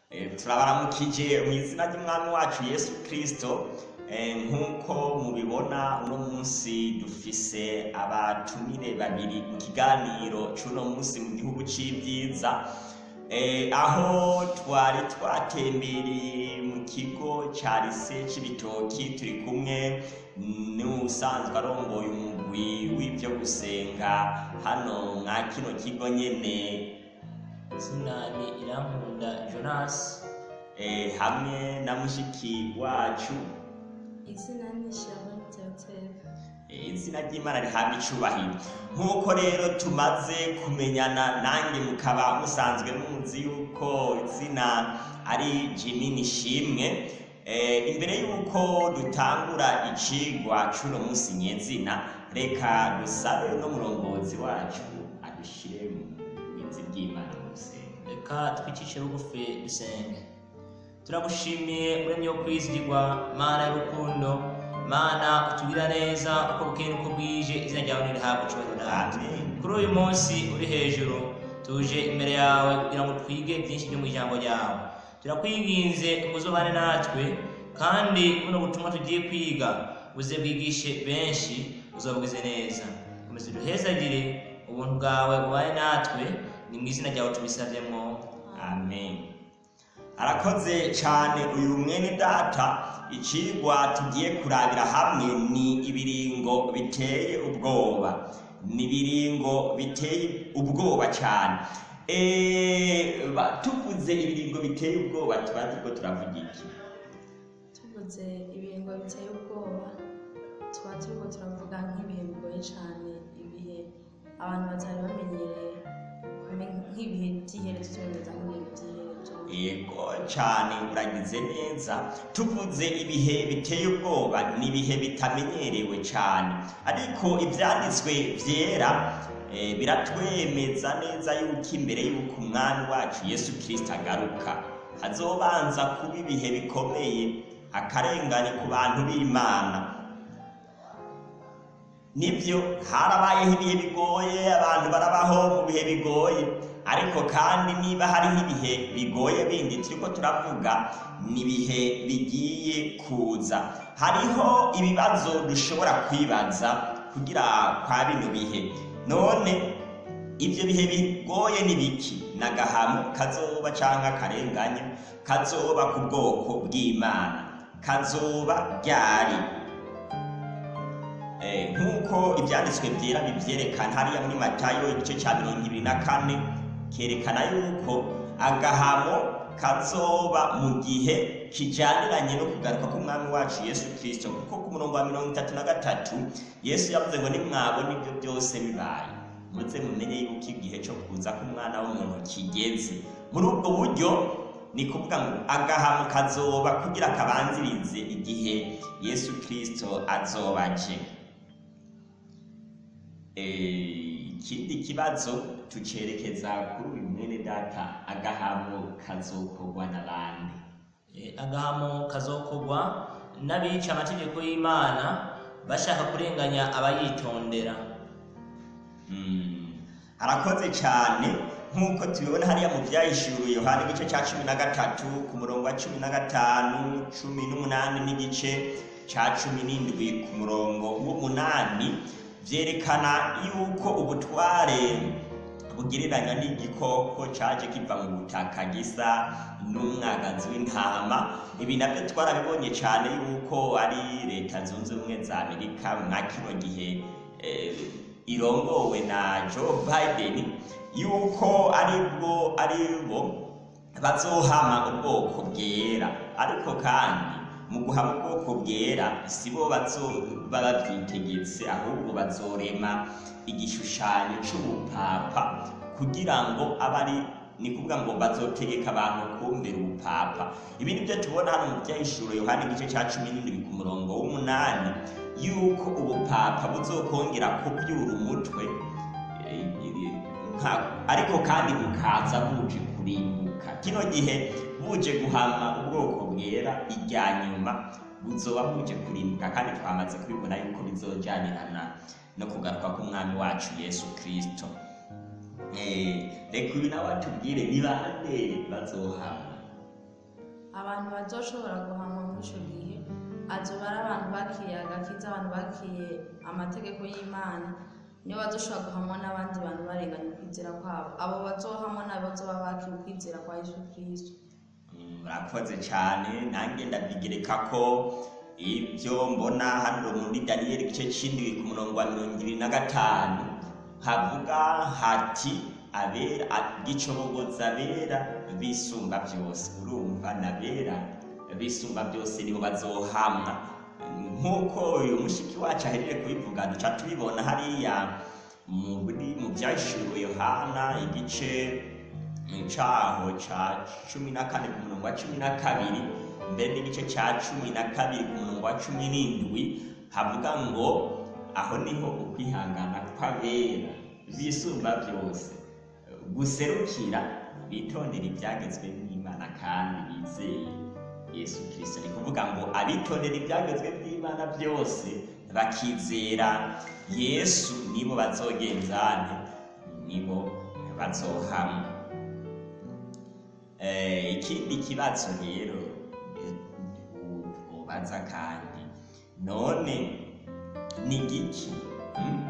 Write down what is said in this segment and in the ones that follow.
Eh, turabaramukije mu izina ry'umwami wacu yesu kirisito nk'uko mubibona uno munsi dufise abatumire babiri mu kiganiro c'uno munsi mu gihugu c'ibyiza Eh, aho twari twatembereye mu kigo ca lise c'ibitoki turi kumwe n'usanzwe arongoye umugwi w'ivyo gusenga hano mwa kino kigo nyene izina ni irankunda jonas eh, hamwe na mushiki wacu izina ni sharon teotebe Eh, izina ry'imana rihabwa icubahiro nk'uko rero tumaze kumenyana nanjye mukaba musanzwe muzi yuko izina ari jimi nishimwe Eh, imbere yuko dutangura icigwa c'uno munsi nyezina reka dusabe n'umurongozi wacu adushire mu binzi by'imana mu gusenga reka twicishe bugufi dusenge turagushimiye muremyi wo kwizigirwa mana y'urukundo mana utugira neza uko bukeye n'uko bwije izina ryawe nirihabwa icubahiro natwe amen kuri uyu munsi uri hejuru tuje imbere yawe kugira ngo twige byinshi byo mu ijambo ryawe turakwinginze ngo uzobane natwe kandi buno butumwa tugiye kwiga buze bwigishe benshi uzabwize neza komeza uduhezagire ubuntu bwawe bubane natwe ni mu izina ryawe tubisavyemo amen arakoze cyane uyu mwene data icigwa tugiye kurabira hamwe ni ibiringo biteye ubwoba ni ibiringo biteye ubwoba cyane Eh, ba- tuvuze ibiringo biteye ubwoba tuba turiko turavuga iki tuvuze ibingo biteye ubwoba tuba turiko turavuga nk'ibihe bigoye cyane ibihe abantu batari bamenyereye kume- nk'ibihe by'iherezo cyongereza nk'ibihe by'iherezo yego cyane uragize neza tuvuze ibihe biteye ubwoba ni ibihe bitamenyerewe cyane ariko ibyanditswe byera eh, biratwemeza neza yuko imbere y'uko umwami wacu yesu kirisita agaruka hazobanza kuba ibihe bikomeye akarengane ku bantu b'imana nibyo harabayeho ibihe bigoye abantu barabaho mu bihe bigoye ariko kandi niba hariho ibihe bigoye bindi turiko turavuga ni ibihe bigiye kuza hariho ibibazo dushobora kwibaza kugira kwa bino bihe none ibyo bihe bigoye ni biki nagahamo kazoba canke akarengane kazoba ku bwoko bw'imana kazoba ryari Eh, nk'uko ibyanditswe byera bibyerekana hariya muri matayo igice cya mirongo ibiri na kane kerekana yuko agahamo kazoba mu gihe kijaniranye no kugaruka k'umwami wacu yesu kirisito kuko ku murongo wa mirongo itatu na gatatu yesu yavuze ngo nimwabona ibyo byose bibaye muze mumenye yuko igihe cyo kuza k'umwana w'umuntu kigeze muri ubwo buryo ni kuvuga ngo agahamo kazoba kugira kabanzirize igihe yesu kirisito azoba aje Eh, ikindi kibazo tucerekeza kuri uyu mwene data agahamo kazokorwa n'abandi Eh, agahamo kazokorwa n'abica amategeko y'imana bashaka kurenganya abayitondera Mm, arakoze cyane nk'uko tubibona hariya mu byahishuriwe yohana igice cya cumi na gatatu ku murongo wa cumi na gatanu cumi n'umunani n'igice cya cumi n'indwi ku murongo w'umunani byerekana yuko ubutware bugereranywa n'igikoko cyaje kiva mu butaka gisa n'umwagazi w'intama ibi nabyo twarabibonye cyane yuko ari leta zunze ubumwe za amerika mwa kino gihe eh, irongowe na joe biden yuko ari bwo ari bo bazohama ubwoko bwera ariko kandi mu guhama ubwoko bwera si bo bazoba babyitegetse ahubwo bazorema igishushanyo c'ubupapa kugira ngo abe ari ni kuvuga ngo bazotegeka abantu kumvira ubupapa ibi ni byo tubona hano mu byahishuro yohani igice cya cumi n'indwi ku murongo w'umunani yuko ubupapa buzokongera kubyura umutwe eh, eh, nka- ariko kandi bukaza buje kurimbuka kino gihe buje guhama ubwoko bwera irya nyuma buzoba buje kurimbuka kandi twamaze kubibona yuko bizojanirana no kugaruka k'umwami wacu yesu kirisito Eh, reka uyu nawe atubwire ni bande bazohama abantu bazoshobora guhanwa muri ico gihe azoba ari abantu bakiriye agakiza abantu bakiriye amategeko y'imana niyo bazoshobora guhamwa n'abandi bantu barenganya ukwizera kwabo abo bazohamwa nabo bazoba bakiriye ukwizera kwa yesu kristo Mm, murakoze cyane nanjye ndabigereka ko ibyo mbona hano muri daniyeli igice cy'indwi ku murongo wa mirongo ibiri na gatanu havuga hati abera gicobogoza abera bisumba byose urumva nabera bisumba byose nibo bazohamwa nk'uko uyu mushiki wacu ahejeje kubivuga duca tubibona hariya muri mu byahishuriwe yohana igice caho ca cumi na kane ku murongo wa cumi na kabiri mbere n'igice ca cumi na kabiri ku murongo wa cumi n'indwi havuga ngo aho niho ukwihangana kw'abera bisumba byose guserukira bitondera ibyagezwe n'imana kandi bizeye yesu kirisito ni kuvuga ngo abitondera ibyagezwe by'imana byose bakizera yesu nibo bazogenzane nibo bazohamwa Eh, ikindi kibazo rero eh, ubaza kandi none ni giki hmm?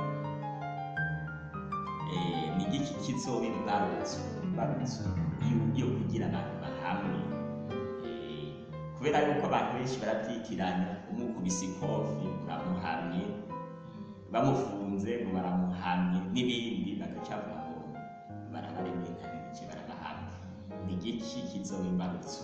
Eh, ni giki kizoba imbarutso imbarutso yo- yo kugira abantu bahamwe Eh, kubera yuko abantu benshi barabyitiranya umukubise ikofi uramuhamye bamufunze ngo baramuhamye n'ibindi bagacavuga ngo barabaremye ntabiki barabahamye ni igiki kizoba imbarutso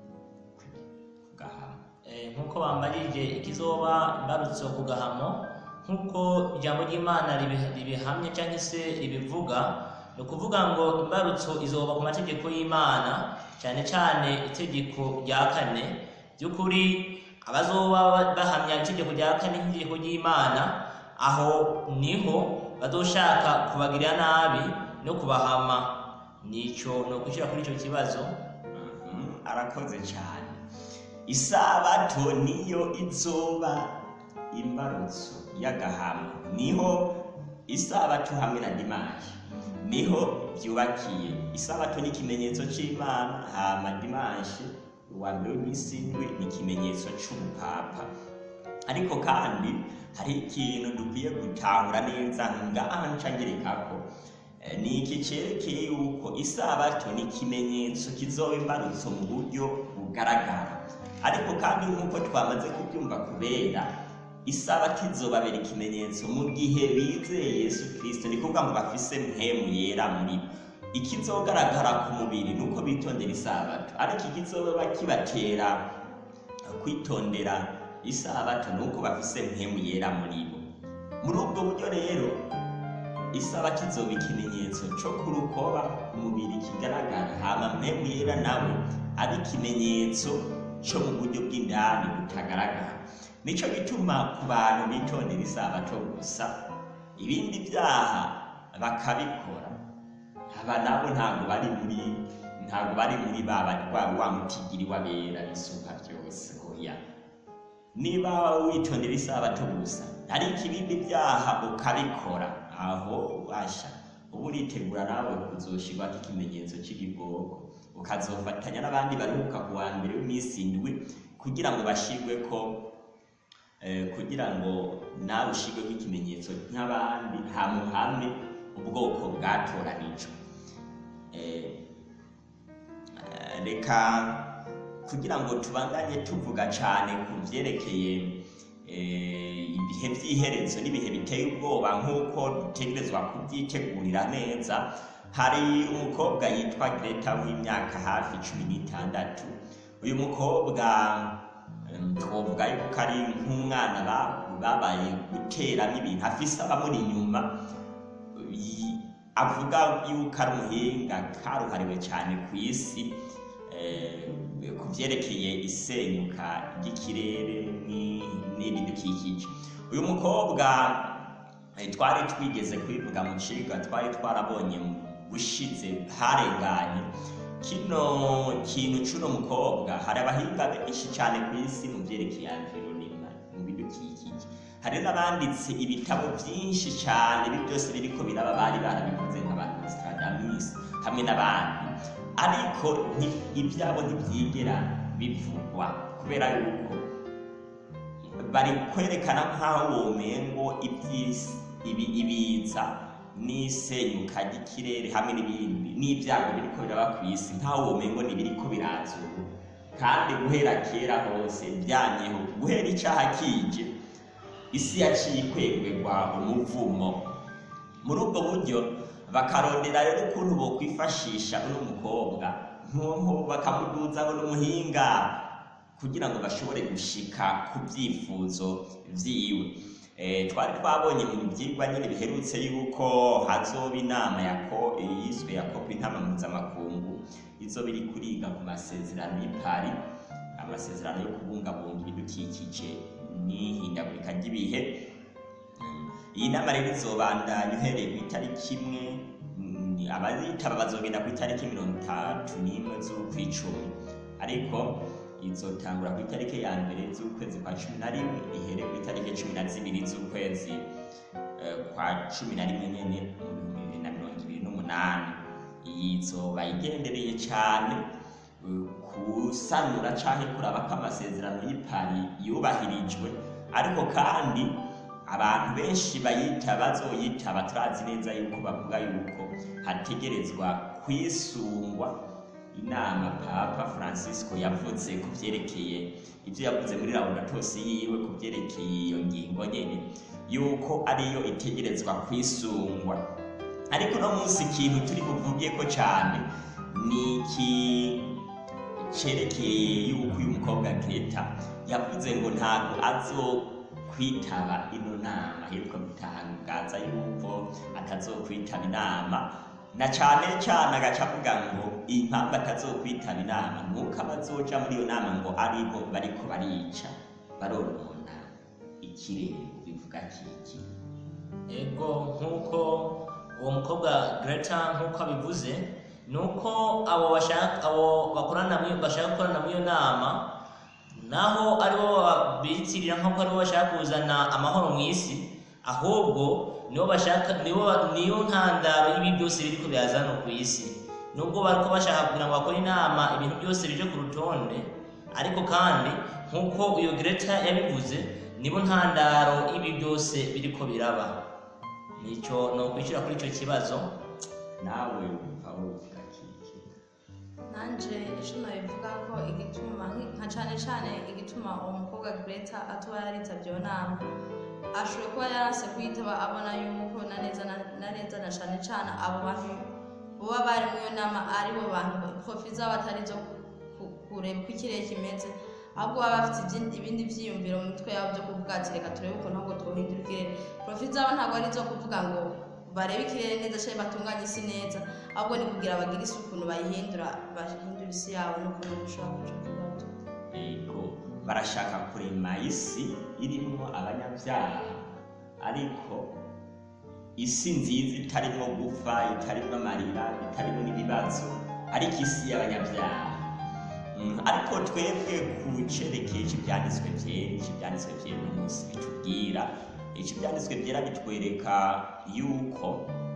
kugahama Eh, nk'uko bambajije ikizoba imbarutso ku gahamo nk'uko ijambo ry'imana ribi- ribihamye cyangwa se ribivuga ni ukuvuga ngo imbarutso izoba ku mategeko y'imana cyane cyane itegeko rya kane by'ukuri abazoba ba- bahamya itegeko rya kane nk'itegeko ry'imana aho niho bazoshaka kubagirira nabi no kubahama nico ni ukwishyira kuri icyo kibazo Mhm, arakoze cyane isabato niyo izoba imbarutso y'agahama niho isabato hamwe na dimanshi niho byubakiye isabato ni ikimenyetso cy'imana hama dimanshi uwa mbere w'iminsi indwi ni ikimenyetso cy'ubupapa ariko kandi hari ikintu dukwiye gutahura neza ngaha ncangerekako Eh, ni iki cyerekeye yuko isabato ni ikimenyetso kizoba imbarutso mu buryo bugaragara ariko kandi nk'uko twamaze kubyumva kubera isabato izobabera ikimenyetso mu gihe bizeye yesu kirisito ni kuvuga ngo bafise mpemu yera muri bo ikizogaragara ku mubiri ni uko bitondera isabato ariko ikizoba kibatera kwitondera isabato ni uko bafise mpemu yera muri bo muri ubwo buryo rero isabato izoba ikimenyetso cyo ku rukoba ku mubiri kigaragara hama mpemu yera nawe ari ikimenyetso cyo mu buryo bw'indani butagaragara nicyo gituma ku bantu bitondera isabato gusa ibindi byaha bakabikora aba nabo ntabwo bari muri ntabwo bari muri ba wa wa mutigiri w'abera bisuka byose oya niba witondera isabato gusa ariko ibindi byaha ukabikora aho ubasha uba uritegura nawe kuzoshirwako ikimenyetso cy'igikoko ukazofatanya n'abandi baruhuka ku wa mbere w'iminsi indwi kugira ngo bashirwe ko eh, kugira ngo nawe ushirweko ikimenyetso nk'abandi hamuhame ubwoko bwatoranijwe Eh, eh, reka kugira ngo tubandanye tuvuga cyane ku byerekeye eh, ibihe by'iherezo n'ibihe biteye ubwoba nk'uko dutegerezwa kubyitegurira neza hari umukobwa yitwa Greta w'imyaka hafi cumi n'itandatu uyu mukobwa em, twovuga yuko ari nk'umwana ba- babaye guteramo ibintu afise abamuri inyuma yi- avuga yuko ari umuhinga karuhariwe cyane ku isi eh, ku byerekeye isenyuka ry'ikirere ni- n'ibidukikije uyu mukobwa eh, twari twigeze kwivuga mu cigwa twari twarabonye mu bushize harenganye kino kintu c'uno mukobwa hari abahinga benshi cyane ku isi mu byerekeye environnement mu bidukikije hari n'abanditse ibitabo byinshi cyane ibi byose biriko biraba bari barabikoze nk'aba Nostradamus hamwe n'abandi ariko nti- ibyabo ntibyigera bivugwa kubera yuko bari kwerekana nk'aho womengo iby'isi ibi ibiza n'isenyuka ry'ikirere hamwe n'ibindi n'ibyago biriko biraba ku isi nk'aho womengo ntibiriko biraza ubu kandi guhera kera hose byanyeho guhera icaha kije isi yaciye ikwegwegwa umuvumo muri ubwo buryo bakarondera rero ukuntu bokwifashisha uno mukobwa nk'uko bakamuduza ngo n'umuhinga kugira ngo bashobore gushika ku byifuzo vyiwe Eh, twari twabonye mu byigwa nyine biherutse yuko hazoba inama ya ko yiswe ya kopi intama mpuzamakungu izoba iri kuriga ku masezerano y'i Paris amasezerano yo kubungabunga ibidukikije n'ihindagurika ry'ibihe Mm. iyi nama rero izobandanya uhereye ku itariki imwe mm, abazitaba bazogenda ku itariki mirongo itatu n'imwe z'ukwicumi ariko izotangura ku itariki ya mbere z'ukwezi kwa cumi na rimwe ihere ku itariki cumi na zibiri z'ukwezi eh, kwa cumi na rimwe nyene mu bihumbi bibiri na mirongo ibiri n'umunani iyi izoba igendereye cane eh, kusanura canke kuraba ko amasezerano y'i Paris yubahirijwe ariko kandi abantu benshi bayita bazoyitaba turazi neza yuko bavuga yuko hategerezwa kwisungwa inama papa francisco yavuze ku byerekeye ibyo yavuze muri laudatosi yiwe ku byerekeye iyo ngingo nyene yuko ariyo itegerezwa kwisungwa ariko uno munsi ikintu turi buvugeko cane ni iki cerekeye yuko uyu mukobwa Greta yavuze ngo ntabwo azokwitaba ino nama aheruka gutangaza yuko atazokwitaba inama na cane cane agaca avuga ngo impamvu atazokwitaba inama nuko abazoja muri iyo nama ngo aribo bariko barica baronona ikirere bivuga kiki ego nk'uko uwo mukobwa Greta nk'uko abivuze ni uko abo bashaka abo bakorana muri bashaka gukorana muri iyo nama naho aribo bitirira nk'uko aribo bashaka kuzana amahoro mu isi ahubwo nibo bashaka nibo niyo ntandaro y'ibi byose biriko birazana ku isi nubwo bariko bashaka kugira ngo bakore inama ibintu byose bije ku rutonde ariko kandi nk'uko uyo Greta yabivuze nibo ntandaro y'ibi byose biriko biraba nico no kwishyura kuri ico kibazo nawe wumva wovuga kiki nanje ico nabivuga ko igituma nki- nka cane cane igituma uwo mukobwa Greta atuba yaritavye iyo nama ashoboye kuba yarase kuyitaba abona yuko na neza na na neza na cane cane abo bantu boba bari muri iyo nama aribo bantu profi zabo atari zo ku- kureba uko ikirere kimeze ahubwo baba bafite ibindi- ibindi vyiyumviro mu mitwe yabo byo kuvuga ati reka turebe ukuntu ahubwo twohindura ikirere profi zabo ntabwo ari izo kuvuga ngo barebe ikirere neza canke batunganye isi neza ahubwo ni kugira bagire isi ukuntu bayihindura bahindura isi yabo n'ukuntu bashobora kuja kubaho ego barashaka kurema isi irimwo abanyabyaha ariko isi nziza itarimo gupfa itarimo amarira itarimo n'ibibazo ariko isi y'abanyabyaha Mm, ariko twebwe ku cerekeye ico ivyanditswe vyera ico ivyanditswe vyera uno munsi bitubwira ico ivyanditswe vyera bitwereka yuko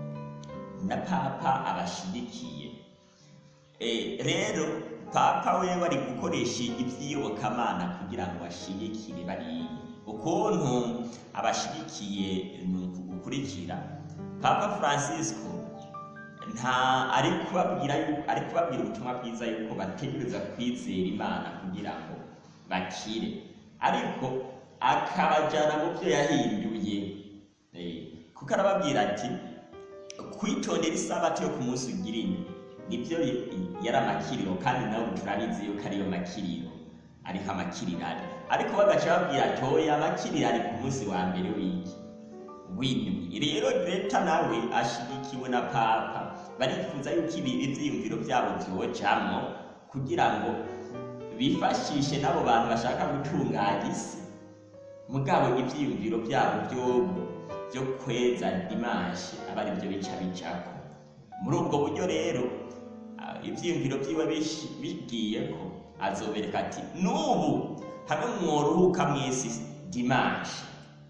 na papa abashigikiye Eh, rero papa wewe ari gukoresha iby'iyobokamana kugira ngo ashigikire bariya ukuntu abashigikiye ni uku gukurikira papa francisco nta ari kubabwira yu- ari kubabwira ubutumwa bwiza yuko bategereza kwizera imana kugira ngo bakire ariko akabajyana mu byo yahinduye Eh, kuko arababwira ati kwitondera isabato yo ku munsi ugira ine nibyo yari amakiriro kandi nawe turabizi yuko ariyo makiriro ariho amakiriro ari ariko bagaca babwira ati oya amakiriro ari ku munsi wa mbere w'iki w'indwi rero greta nawe ashigikiwe na papa barifuza yuko ibi ivyiyumviro vyabo vyojamwo kugira ngo bifashishe n'abo bantu bashaka gutunganya isi mugabo ivyiyumviro vyabo vyobu vyo kweza dimanshi aba ari byo bica bicako muri ubwo buryo rero ah, ivyiyumviro vyiwe bishi- bigiyeko azobereka ati n'ubu hamwe mworuhuka mw'isi dimanshi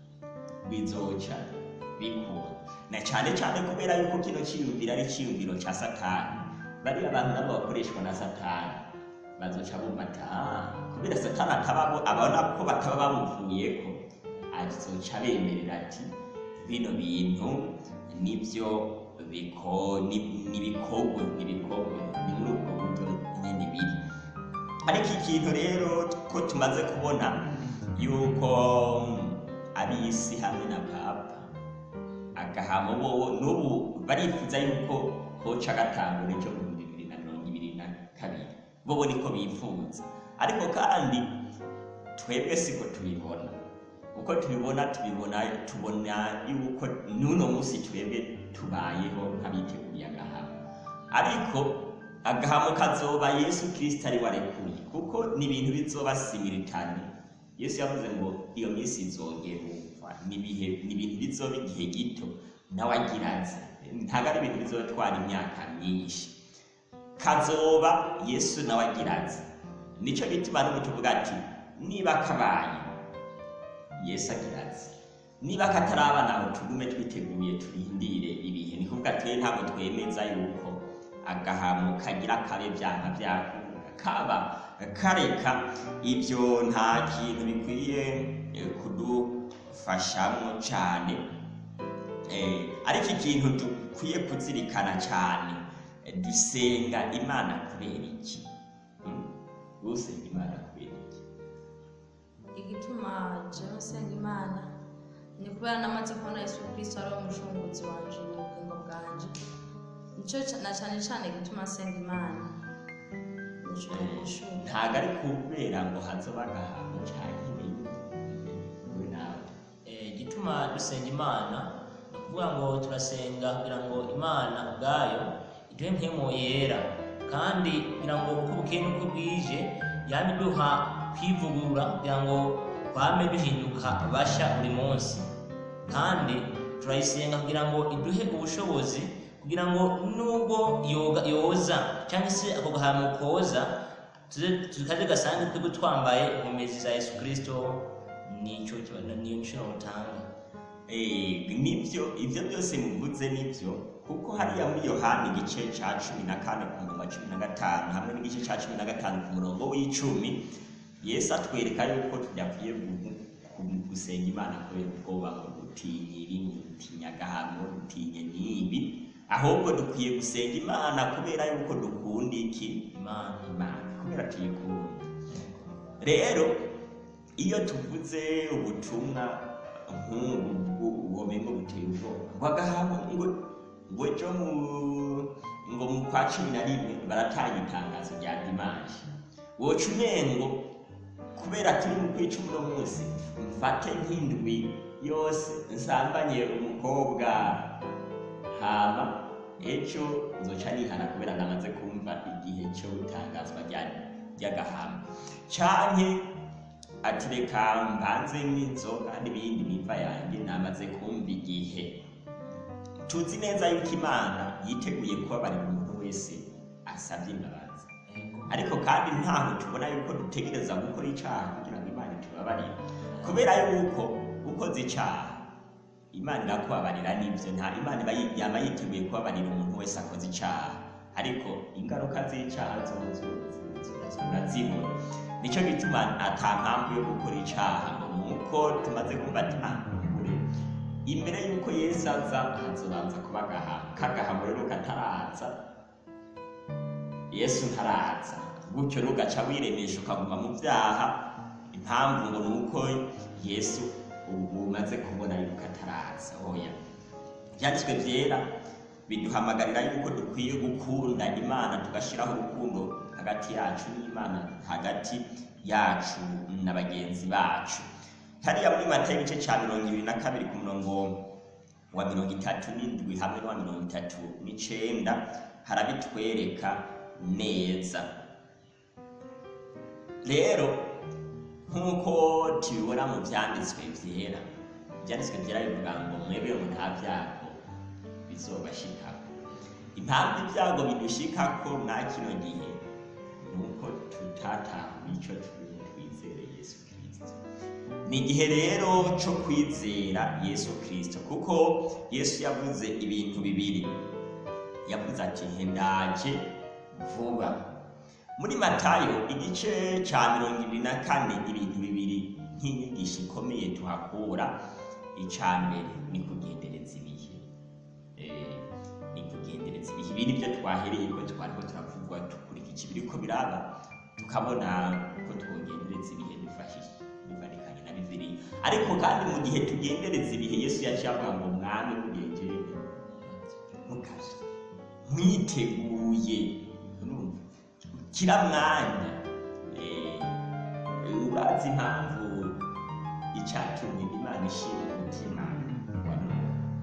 bizoca bikunda na cane cane kubera yuko kino ciyumviro ari ciyumviro ca satani bariya abantu nabo bakoreshwa na satani bazoca bumva ati "Ah, kubera satani ataba abona ko bataba bamuvuyeko azoca bemerera ati bino bintu nibyo biko ni- nibikogwe nibikogwe ni muri ubwo buryo nyene biri ariko ikintu rero ko tumaze kubona yuko ab'isi hamwe na papa agahamo bobo n'ubu barifuza yuko hoca gatangura icyo mu bihumbi bibiri na mirongo ibiri na kabiri bobo niko bifuza ariko kandi twebwe siko tubibona uko tubibona tubibona tubona yuko n'uno munsi twebwe tubayeho nk'abiteguye agahamo ariko agahamo kazoba yesu kirisito ari warekuye kuko ni ibintu bizoba simiritane yesu yavuze ngo iyo minsi izogerumva ni ibihe ni ibintu bizoba igihe gito nawe agira azi ntabwo ari ibintu bizotwara imyaka myinshi kazoba yesu nawe agira azi nicyo gituma n'ubu tuvuga ati niba kabaye yesu agira ati niba kataraba naho tugume twiteguye turindire ibihe ni kuvuga twe ntabwo twemeza yuko agahamo kagira kabe byanka byakura kaba kareka ibyo nta kintu bikwiye eh, kudufashamo cyane Eh, ariko ikintu dukwiye kuzirikana cyane eh, dusenga imana kubera iki Hmm? usenga imana kubera iki igituma jewe nsenga imana ni kubera namaze kubona yesu kristo ari wo mushunguzi wanje mu bugingo bwanje nicyo ca- na cyane cyane gituma nsenga imana nico nishura ntabwo ari kubera ngo hazoba agahamo cyane ibindi we nawe Eh, igituma dusenga imana ni ukuvuga ngo turasenga kugira ngo imana ubwayo iduhe mpemu yera kandi kugira ngo uko bukeye n'uko bwije yaba iduha kwivugurura kugira ngo twame duhinduka basha buri munsi kandi turayisenga kugira ngo iduhe ubushobozi kugira ngo nubwo yoga yoza cyangwa se ako gahamo koza tuze tukaze gasange twebwe twambaye inkomezi za yesu kirisito nicyo kiba- niyo nshuro mutanga Eh, nibyo ibyo byose muvuze nibyo kuko hariya muri yohani igice cya cumi na kane ku murongo wa cumi na gatanu hamwe n'igice cya cumi na gatanu ku murongo w'icumi yesu atwereka yuko tudakwiye gu- gu- gusenga imana kubera ubwoba ngo dutinye ibi dutinya agahano dutinye n'ibi ahubwo dukwiye gusenga imana kubera yuko dukunda iki imana imana kubera tuyikunda rero iyo tuvuze ubutumwa nk'ubu womengo buteye ubwoba ngo agahamo ngo ngo ejo mu ngo mu kwa cumi na rimwe baratanga itangazo rya dimanshi woca umengo kubera turi mu kwica uno munsi mfate nk'indwi yose nsambanye umukobwa hama ejo nzoca nihana kubera namaze kumva igihe cyo gutangazwa rya- ry'agahama canke ati reka mbanze n'inzoga n'ibindi nimva yanjye namaze kumva igihe tuzi neza yuko imana yiteguye kubabarira umuntu wese asabye imbabazi ariko kandi ntaho tubona yuko dutegereza gukora icyaha kugira ngo imana itubabarire kubera yuko ukoze icyaha imana irakubabarira n'ibyo nta imana iba yi- yaba yiteguye kubabarira umuntu wese akoze icyaha ariko ingaruka z'icyaha zozo urazibona nicyo gituma ata mpamvu yo gukora icyaha nuko tumaze kumva ati ah kure imbere y'uko yesu aza hazobanza kuba agahamo k'agahamo rero kataraza yesu ntaraza gutyo nugaca wiremesha ukaguma mu byaha impamvu ngo ni uko yesu ubu umaze kubona yuko ataraza oya ibyanditswe byera biduhamagarira yuko dukwiye gukunda imana tugashyiraho urukundo hagati yacu n'imana hagati yacu na bagenzi bacu hariya muri mata igice cya mirongo ibiri na kabiri ku murongo wa mirongo itatu n'indwi hamwe n'uwa mirongo itatu n'icenda harabitwereka neza rero nk'uko tubibona mu byanditswe byera ibyanditswe byera bivuga ngo mwebwe ngo nta byago bizobashikaho impamvu ibyago bidushikako mwa kino gihe ni uko tutatahuye icyo turimo twizere yesu kirisito ni igihe rero cyo kwizera yesu kirisito kuko yesu yavuze ibintu bibiri yavuze ati hendaje vuba muri matayo igice cya mirongo ibiri na kane ibintu bibiri nk'inyigisho ikomeye tuhakura icya mbere ni kugendereza ibihe Eh, ni kugendereza ibihe ibi nibyo twahereye ko twariko turavuga dukurikije ibiriko biraba tukabona ko twogendereza ibihe dufashije bifatikanye na bibiliya ariko kandi mu gihe tugendereza ibihe yesu yaciye avuga ngo mwami mugengere mukazi mwiteguye urumva kira mwanya Eh, urazi impamvu icatumye imana ishira umutima wa nowa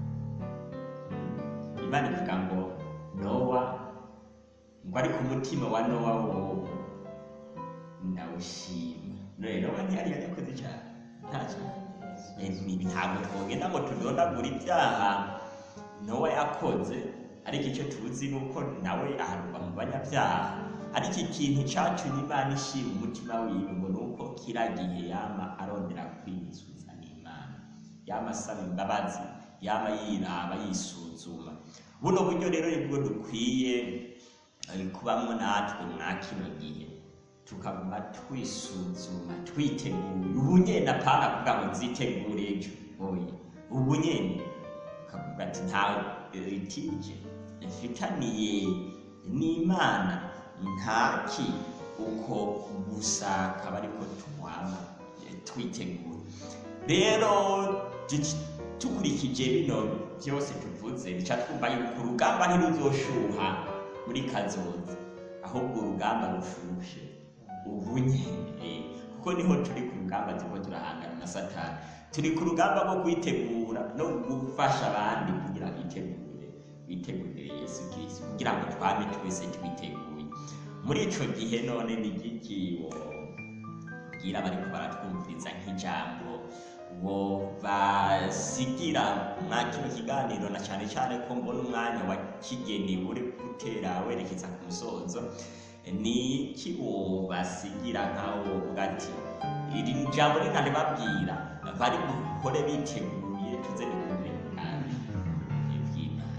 imana ivuga ngo nowa ngo ariko umutima wa nowa wowo ndawushima none nowa ntiyari yarakoze cyane ntacyo Ibi ntabwo twogenda ngo tudondagura ibyaha nowa yakoze ariko icyo tuzi ni uko nawe aharurwa mu banyabyaha ariko ikintu cyatumye imana ishima umutima wiwe ngo ni uko kira gihe yama arondera kwiyuzuza n'imana yama asaba imbabazi yama yiraba yisuzuma buno buryo rero nibwo dukwiye eh, kubamwo natwe mwa kino gihe tukaguma twisuzuma twiteguye ubu nyene apana kuvuga ngo nzitegure ejo oya ubu nyene ukavuga ati nta litije mfitaniye n'imana ntaki uko gusa akaba ariko twama eh, twitegura rero duci- dukurikije bino byose tuvuze bica twumva yuko urugamba ntiruzoshuha muri kazoza ahubwo urugamba rushushe ubu nyene kuko niho turi ku rugamba turiko turahangana na satani turi ku rugamba rwo kwitegura no gufasha abandi kugira bitegure bitegurire yesu kirisito kugira ngo twame twese twiteguye muri ico gihe none ni igiki bwira bariko baratwumviriza nk'ijambo wo basigira mwa kino kiganiro na cyane cyane ko mbona umwanya wa kigeni uri gutera werekeza ku musozo ni iki basigira nkaho wovuga ati iri ni jambo rinane babwira bari bukore biteguye tuze dukumve nabi iby'imana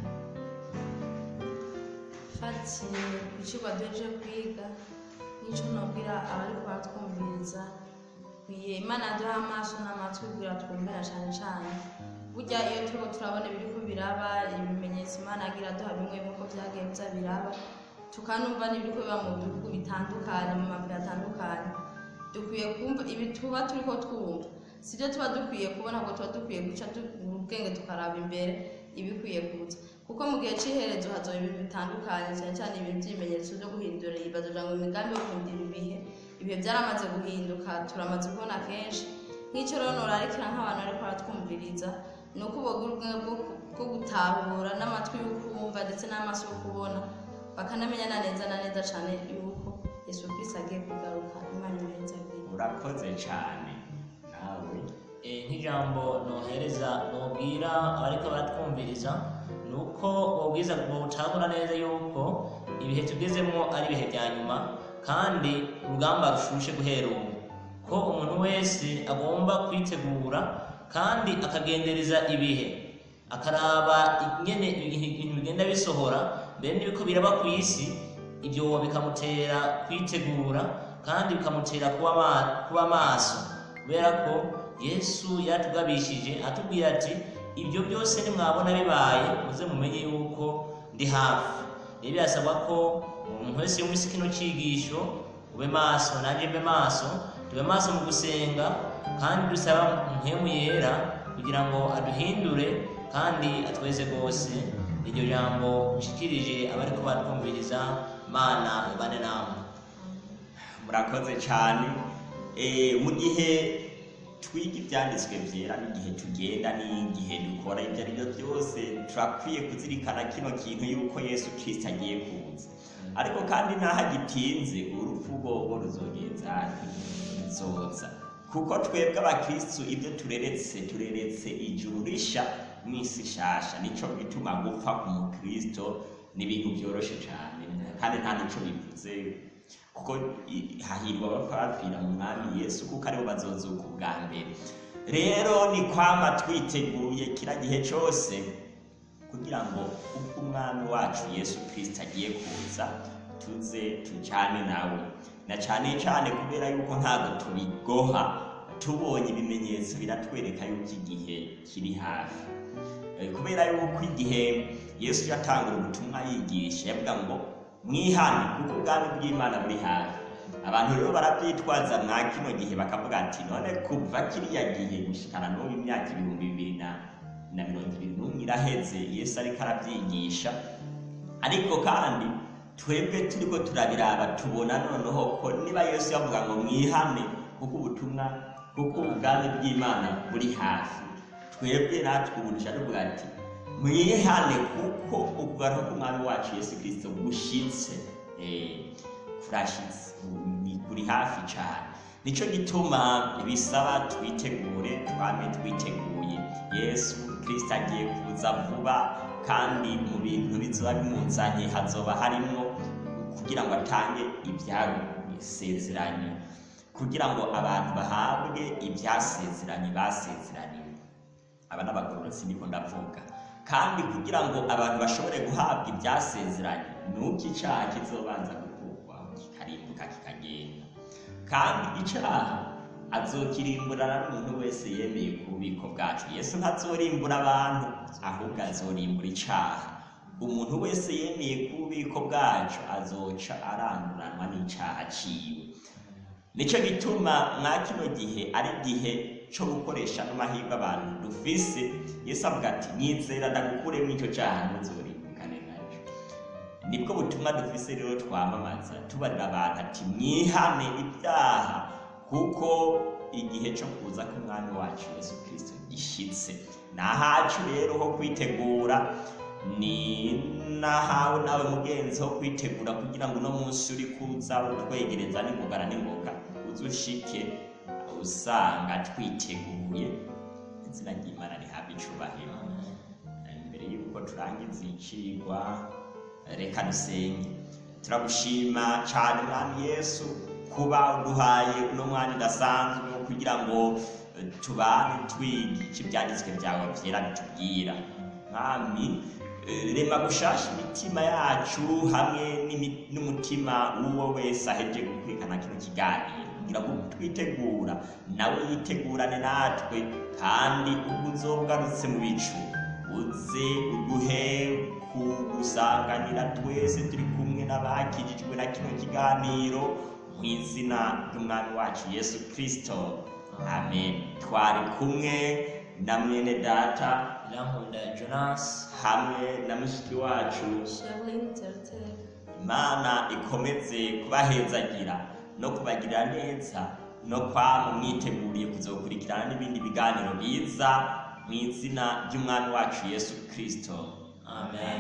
fatiye ku kigo duheje kwiga n'icyo nabwira abariko baratwumviriza kwiye imana yaduha amaso n'amatwi kugira twumvira cyane cyane burya iyo turiko turabona ibiriko biraba ibimenyetso imana yagira duha bimwe bimwe ko vyagiye biza biraba tukanumva n'ibiriko biba mu bihugu bitandukanye mu mabiro atandukanye dukwiye kumva ibi tuba turiko twumva sibyo tuba dukwiye kubona ngo tuba dukwiye guca tugura ubwenge tukaraba imbere ibikwiye kuza kuko mu gihe cy'iherezo hazoba ibintu bitandukanye cyane cyane ibintu by'ibimenyetso byo guhindura ibibazo kugira ngo imigambi yo guhindura ibihe ibihe byaramaze guhinduka turamaze kubona kenshi nk'icyo rero norarikira nk'abantu bariko baratwumviriza ni uko bogira ubwenge bwo bwo gutahura n'amatwi yo kumva ndetse n'amaso yo kubona bakanamenya na neza na neza cyane yuko yesu kristo agiye kugaruka imana irenze abiri urakoze cyane nawe Eh, nk'ijambo nohereza nobwira abariko baratwumviriza ni uko bobwiza bocagura neza yuko ibihe tugezemo ari ibihe bya nyuma kandi urugamba rushushe guhera ubu ko umuntu wese agomba kwitegura kandi akagendereza ibihe akaraba ingene ibintu bigenda bisohora mbere n'ibiko biraba ku isi ibyo bikamutera kwitegura kandi bikamutera kuba ma- kuba maso kubera ko yesu yatugabishije atubwira ati ibyo byose nimwabona bibaye muze mumenye yuko ndi hafi rero birasabwa ko umuntu wese yumvise kino cyigisho ube maso nanjye mbe maso tube maso mu gusenga kandi dusaba mpemu yera kugira ngo aduhindure kandi atweze rwose iryo jambo nshikirije abariko batwumviriza mana ibane namwe murakoze cyane Eh, mu gihe twiga ibyanditswe byera n'igihe tugenda n'igihe dukora ibyo ari byo byose turakwiye kuzirikana kino kintu yuko yesu kirisito agiye kuza ariko kandi n'aho agitinze urupfu rwobo ruzogenza ruzoza kuko twebwe abakristu ibyo tureretse tureretse ijuru risha n'isi shasha nico gituma gupfa ku mukristo ni ibintu byoroshe cyane kandi nta nico bivuze kuko i- hahirwa abapfa bapfira mu mwami yesu kuko aribo bazozuka ubwa mbere rero ni kwama twiteguye kira gihe cyose kugira ngo ubwo umwami wacu yesu kirisito agiye kuza tuze tujyane nawe na cyane cyane kubera yuko ntabwo tubigoha tubonye ibimenyetso biratwereka yuko igihe kiri hafi Eh, kubera yuko igihe yesu yatangura ubutumwa yigisha yavuga ngo mwihane kuko ubwami bw'imana buri hafi abantu rero barabyitwaza mwa kino gihe bakavuga ati none kuva kiriya gihe gushikana n'ubu imyaka ibihumbi bibiri na na mirongo ibiri n'umwe iraheze yesu ariko arabyigisha ariko kandi twebwe turiko turabiraba tubona noneho ko niba yesu yavuga ngo mwihane kuko ubutumwa kuko ubwami bw'imana buri hafi twebwe natwe ubu dushaka tuvuga ati mwihane kuko ukugaruka k'umwami wacu yesu kirisito gushitse Eh, kurashitse ni kuri hafi cyane nicyo gituma bisaba twitegure twame twiteguye yesu kirisito agiye kuza vuba kandi mu bintu bizoba bimuzanye hazoba harimo kugira ngo atange ibyasezeranye kugira ngo abantu bahabwe ibyasezeranye basezeraniwe aba n'abagororotsi niko ndavuga kandi kugira ngo abantu bashobore guhabwa ibyasezeranye ni uko icyaha kizobanza gukurwaho kikarimbuka kikagenda kandi icyaha azokirimburana n'umuntu wese yemeye ku bubiko bwacu yesu ntazorimbura abantu ahubwo azorimbura icyaha umuntu wese yemeye ku bubiko bwacu azoca aranduranwa n'icyaha ciwe nicyo gituma mwa kino gihe ari igihe cyo gukoresha n'amahirwe abantu dufise yesu avuga ati nyizera ndagukuremo icyo cyaha ntuzorimbukane nacyo nibwo butumwa dufise rero twamamaza tubarira abantu ati mwihane ibyaha kuko igihe cyo kuza k'umwami wacu yesu kirisito gishitse ni ahacu rero ho kwitegura ni nahawe nawe mugenzi ho kwitegura kugira ngo uno munsi uri kuza utwegereza n'ingogana n'ingoga uze ushike usanga twiteguye izina ry'imana rihabwa icubahiro imbere y'uko turangiza icigwa reka dusenge turagushima cyane mwami yesu kuba uduhaye uno mwanya udasanzwe wo kugira ngo eh, tubane twiga icyo ibyanditswe byawe byera bitubwira mwami eh, rema gushasha imitima yacu hamwe n'imi- n'umutima w'uwo wese aheje gukurikirana kino kiganiro kugira ngo twitegura nawe yitegurane natwe kandi ubwo uzogarutse mu bicu uze uduhe kugusanganira twese turi kumwe n'abakijijwe na kino kiganiro mu izina ry'umwami wacu yesu kirisito amen twari kumwe na mwene data irankunda jonas hamwe na mushiki wacu Sherlyn Tertel imana ikomeze kubahezagira no kubagirira neza no kwama mwiteguriye kuzokurikirana n'ibindi biganiro biza mu izina ry'umwami wacu yesu kirisito amen